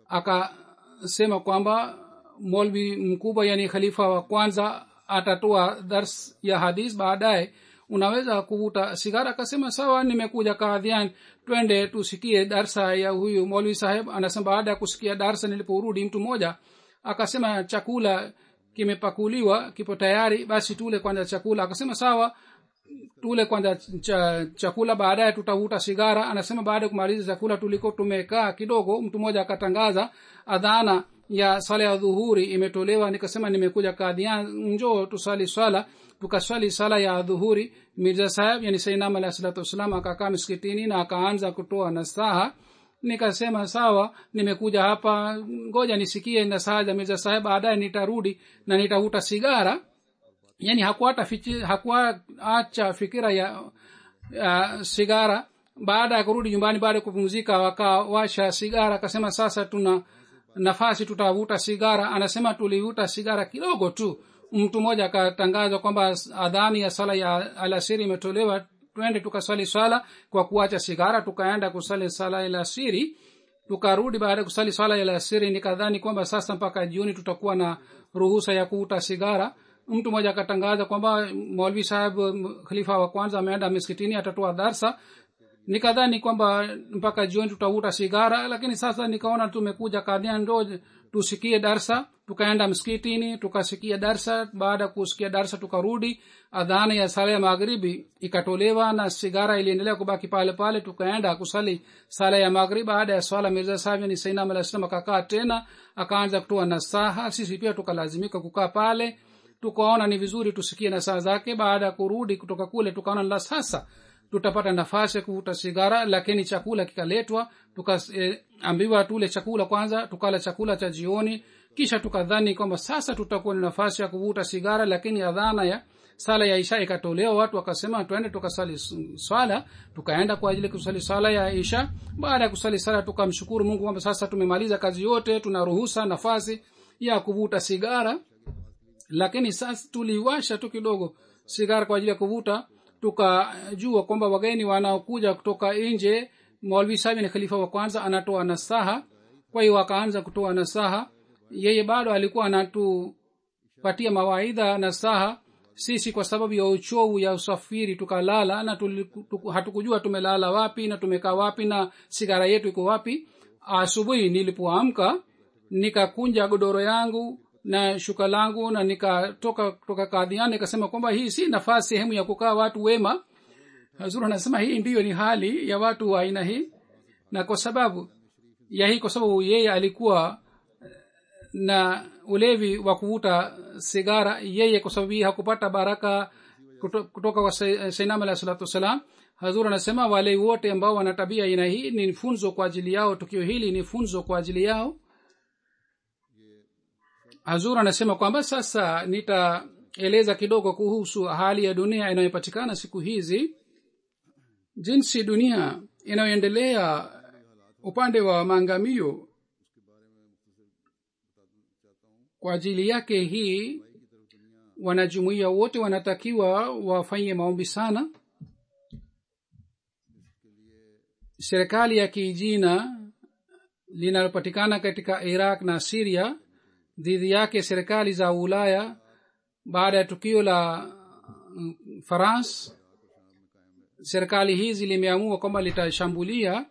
akasema kwamba molvi mkubwa yani khalifa wa kwanza atatoa dars ya hadis baadaye unaweza kuvuta sigara akasema sawa nimekuja kadhian twende tusikie darsa ya huyu molvi saheb anasema baada ya kusikia darsa niliporudi mtu mmoja akasema chakula kimepakuliwa kipo tayari basi tule kwanza chakula akasema sawa tule kwanza cha, chakula baadaye tutavuta sigara anasema baada ya kumaliza chakula tuliko tumekaa kidogo mtu mmoja akatangaza adhana ya sala ya dhuhuri imetolewa nikasema nimekuja kadhian njoo tusali swala tukaswali sala ya dhuhuri mirza saheb yani sainam alah salatu wassalam akakaa msikitini na akaanza kutoa nasaha nikasema sawa nimekuja hapa ngoja nisikie nasaha za mirza saheb baadaye nitarudi na nitavuta sigara yani hakuata fichi- hakuacha fikira ya uh, sigara baada ya kurudi nyumbani baada ya kupumzika wakawasha sigara akasema sasa tuna nafasi tutavuta sigara anasema tulivuta sigara kidogo tu mtu mmoja akatangaza kwamba adhani ya sala ya alasiri imetolewa twende tukasali swala kwa kuacha sigara tukaenda kusali sala ya alasiri tukarudi baada ya kusali swala ya alasiri nikadhani kwamba sasa mpaka jioni tutakuwa na ruhusa ya kuvuta sigara mtu mmoja akatangaza kwamba maulvi saheb m- khalifa wa kwanza ameenda miskitini atatoa darsa nikadhani kwamba mpaka jioni tutavuta sigara lakini sasa nikaona tumekuja kadhia ndo tusikie darsa tukaenda msikitini tukasikia darsa baada ya kusikia darsa tukarudi adhana ya sala ya magharibi ikatolewa na sigara iliendelea kubaki pale pale tukaenda kusali sala ya magharibi baada ya swala mirza sahib ni sainam alah salam akakaa tena akaanza kutoa nasaha sisi pia tukalazimika kukaa pale tukaona ni vizuri tusikie nasaha zake baada ya kurudi kutoka kule tukaona la sasa tutapata nafasi ya kuvuta sigara lakini chakula kikaletwa tukaambiwa eh, tule chakula kwanza tukala chakula cha jioni kisha tukadhani kwamba sasa tutakuwa na nafasi ya kuvuta sigara lakini adhana ya sala ya isha ikatolewa watu wakasema twende tukasali s- swala tukaenda kwa ajili ya kusali sala ya isha baada ya kusali sala tukamshukuru mungu kwamba sasa tumemaliza kazi yote tuna ruhusa nafasi ya kuvuta sigara lakini sasa tuliwasha tu kidogo sigara kwa ajili ya kuvuta tukajua kwamba wageni wanaokuja kutoka nje maulvi sabi ni khalifa wa kwanza anatoa nasaha kwa hiyo akaanza kutoa nasaha yeye bado alikuwa anatupatia mawaidha nasaha sisi kwa sababu ya uchovu ya usafiri tukalala na tuli, tuku, hatukujua tumelala wapi na tumekaa wapi na sigara yetu iko wapi asubuhi nilipoamka nikakunja godoro yangu na shuka langu na nikatoka kutoka kadhiani nikasema kwamba hii si nafasi sehemu ya kukaa watu wema hazur anasema hii ndiyo ni hali ya watu wa aina hii na kwa sababu ya hii kwa sababu yeye alikuwa na ulevi wa kuvuta sigara yeye kwa sababu hii hakupata baraka kuto- kutoka kwa Sai- sainam alah salatu wassalam hazur anasema wale wote ambao wana tabia aina hii ni funzo kwa ajili yao tukio hili ni funzo kwa ajili yao hazur anasema kwamba sasa nitaeleza kidogo kuhusu hali ya dunia inayopatikana siku hizi jinsi dunia inayoendelea upande wa maangamio kwa ajili yake hii wanajumuia wote wanatakiwa wafanye maombi sana serikali ya kijina linalopatikana katika iraq na siria dhidi yake serikali za ulaya baada ya tukio la mm, france serikali hizi limeamua kwamba litashambulia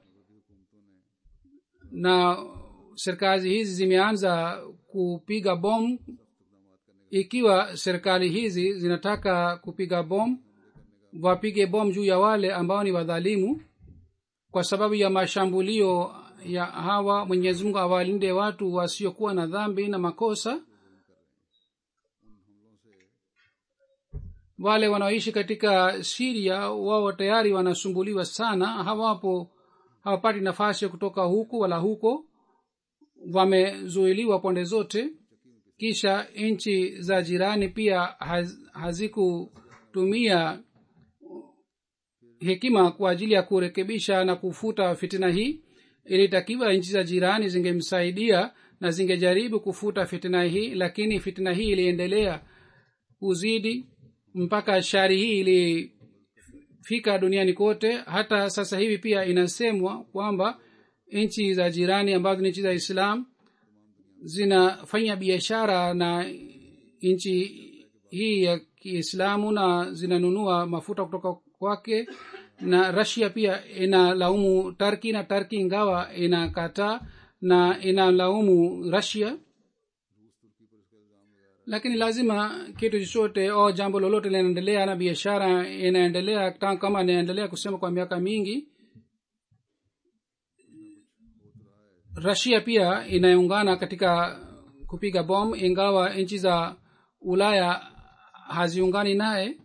na serikali hizi zimeanza kupiga bomu ikiwa serikali hizi zinataka kupiga bomu wapige bomu juu ya wale ambao ni wadhalimu kwa sababu ya mashambulio ya hawa mwenyezi mungu awalinde watu wasiokuwa na dhambi na makosa wale wanaoishi katika siria wao tayari wanasumbuliwa sana hawapo hawapati nafasi ya kutoka huku wala huko wamezuiliwa pande zote kisha nchi za jirani pia haz, hazikutumia hekima kwa ajili ya kurekebisha na kufuta fitina hii ilitakiwa nchi za jirani zingemsaidia na zingejaribu kufuta fitina hii lakini fitina hii iliendelea kuzidi mpaka shari hii ilifika duniani kote hata sasa hivi pia inasemwa kwamba nchi za jirani ambazo ni nchi za islam zinafanya biashara na nchi hii ya kiislamu na zinanunua mafuta kutoka kwake na rasia pia inalaumu tarki na tarki ingawa inakataa na inalaumu rasia lakini lazima kitu chochote au jambo lolote linaendelea na biashara inaendelea kama inaendelea kusema kwa miaka mingi rasia pia inaungana katika kupiga bom ingawa nchi za ulaya haziungani naye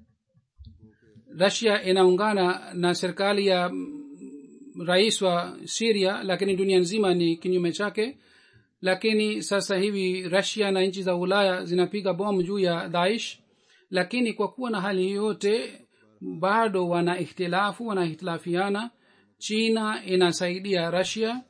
rasia inaungana na serikali ya rais wa siria lakini dunia nzima ni kinyume chake lakini sasa hivi rasia na nchi za ulaya zinapiga bomu juu ya daish lakini kwa kuwa na hali yote bado wana ikhtilafu wanahitilafiana china inasaidia rasia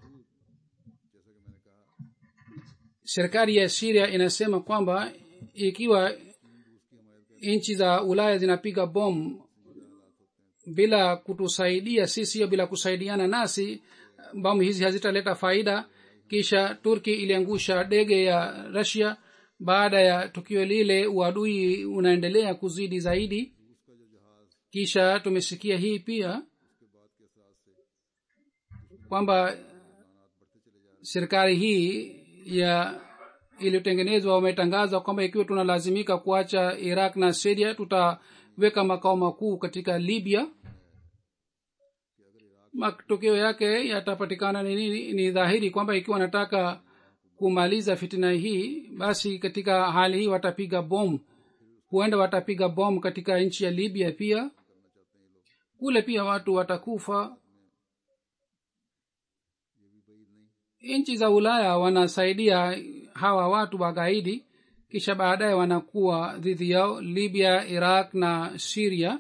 serikali ya siria inasema kwamba ikiwa nchi za ulaya zinapiga bomu bila kutusaidia sisi au bila kusaidiana nasi bomu hizi hazitaleta faida kisha turki iliangusha ndege ya rasia baada ya tukio lile uadui unaendelea kuzidi zaidi kisha tumesikia hii pia kwamba serikali hii ya iliyotengenezwa wametangaza kwamba ikiwa tunalazimika kuacha iraq na siria tutaweka makao makuu katika libya matokeo yake yatapatikana ni nini ni dhahiri kwamba ikiwa wanataka kumaliza fitina hii basi katika hali hii watapiga bom huenda watapiga bom katika nchi ya libya pia kule pia watu watakufa nchi za ulaya wanasaidia hawa watu wagaidi kisha baadaye wanakuwa dhidi yao libya iraq na siria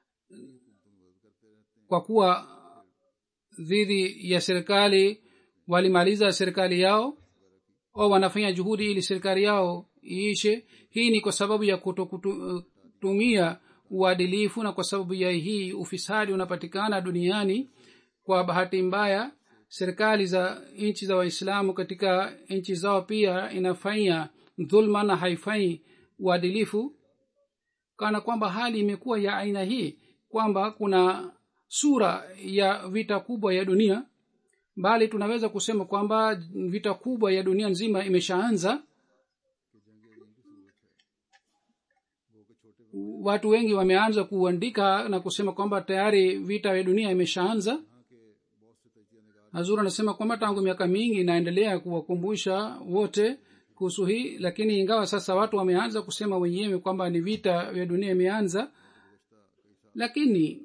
kwa kuwa dhidi ya serikali walimaliza serikali yao au wanafanya juhudi ili serikali yao iishe hii ni kwa sababu ya kutokutumia uadilifu na kwa sababu ya hii ufisadi unapatikana duniani kwa bahati mbaya serikali za nchi za waislamu katika nchi zao pia inafanya dhulma na haifanyi uadilifu kana kwamba hali imekuwa ya aina hii kwamba kuna sura ya vita kubwa ya dunia bali tunaweza kusema kwamba vita kubwa ya dunia nzima imeshaanza watu wengi wameanza kuandika na kusema kwamba tayari vita vya dunia imeshaanza hazur anasema kwamba tangu miaka mingi inaendelea kuwakumbusha wote kuhusu hii lakini ingawa sasa watu wameanza kusema wenyewe kwamba ni vita vya dunia imeanza lakini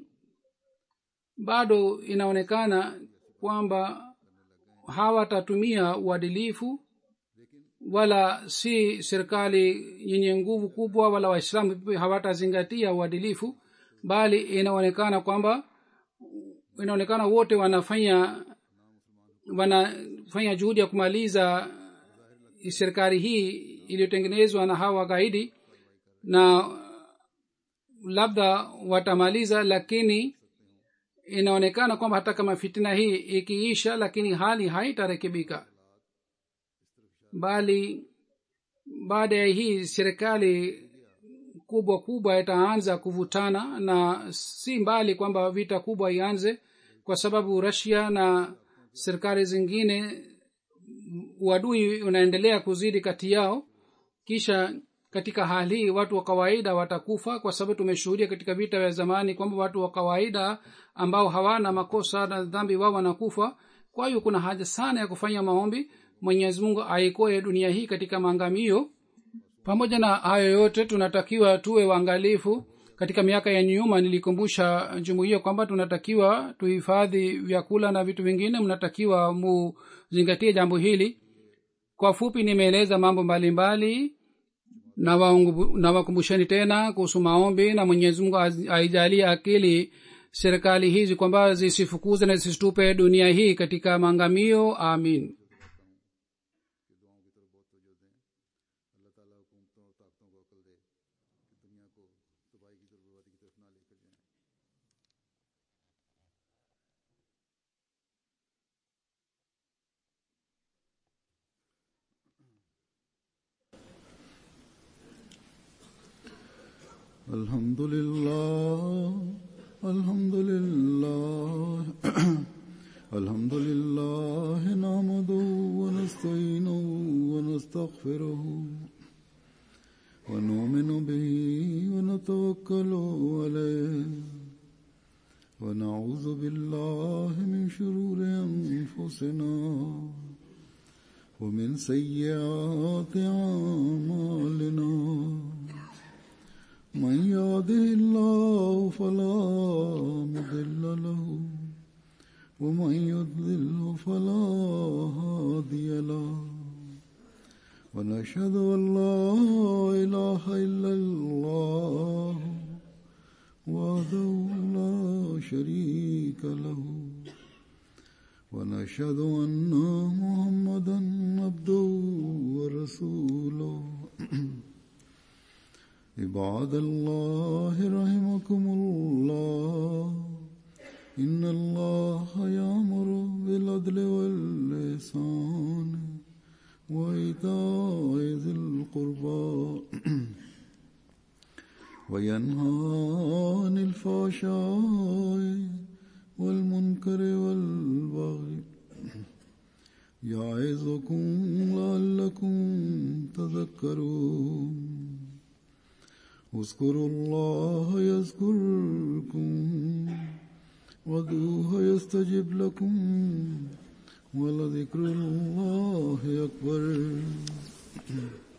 bado inaonekana kwamba hawatatumia uadilifu wala si serikali yenye nguvu kubwa wala waislamu hawatazingatia uadilifu bali inaonekana kwamba inaonekana wote wanafanya wanafanya juhudi ya kumaliza serikali hii iliyotengenezwa na hawa gaidi na labda watamaliza lakini inaonekana kwamba hata kama fitina hii ikiisha lakini hali haitarekebika bali baada ya hii serikali kubwa kubwa itaanza kuvutana na si mbali kwamba vita kubwa ianze kwa sababu rasia na serikali zingine uadui unaendelea kuzidi kati yao kisha katika hali hii watu wa kawaida watakufa kwa sababu tumeshuhudia katika vita vya zamani kwamba watu wa kawaida ambao hawana makosa na dhambi wao wanakufa kwa hiyo kuna haja sana ya kufanya maombi mwenyezi mungu aikoe dunia hii katika maangamio pamoja na hayo yote tunatakiwa tuwe waangalifu katika miaka ya nyuma nilikumbusha jumuiya kwamba tunatakiwa tuhifadhi vyakula na vitu vingine mnatakiwa muzingatie jambo hili kwa fupi nimeeleza mambo mbalimbali na wakumbusheni tena kuhusu maombi na mwenyezi mungu aijalie akili serikali hizi kwamba zisifukuze na zisitupe dunia hii katika maangamio amin الحمد لله الحمد لله الحمد لله نحمده ونستعينه ونستغفره ونؤمن به ونتوكل عليه ونعوذ بالله من شرور انفسنا ومن سيئات اعمالنا من يهده الله فلا مضل له ومن يضلل فلا هادي له ونشهد ان لا اله الا الله وحده لا شريك له ونشهد ان محمدا عبده ورسوله عباد الله رحمكم الله إن الله يأمر بالعدل واللسان وإيتاء ذي القربى وينهى عن الفحشاء والمنكر والبغي يعظكم لعلكم تذكرون اذكروا الله يذكركم وادعوه يستجب لكم ولذكر الله أكبر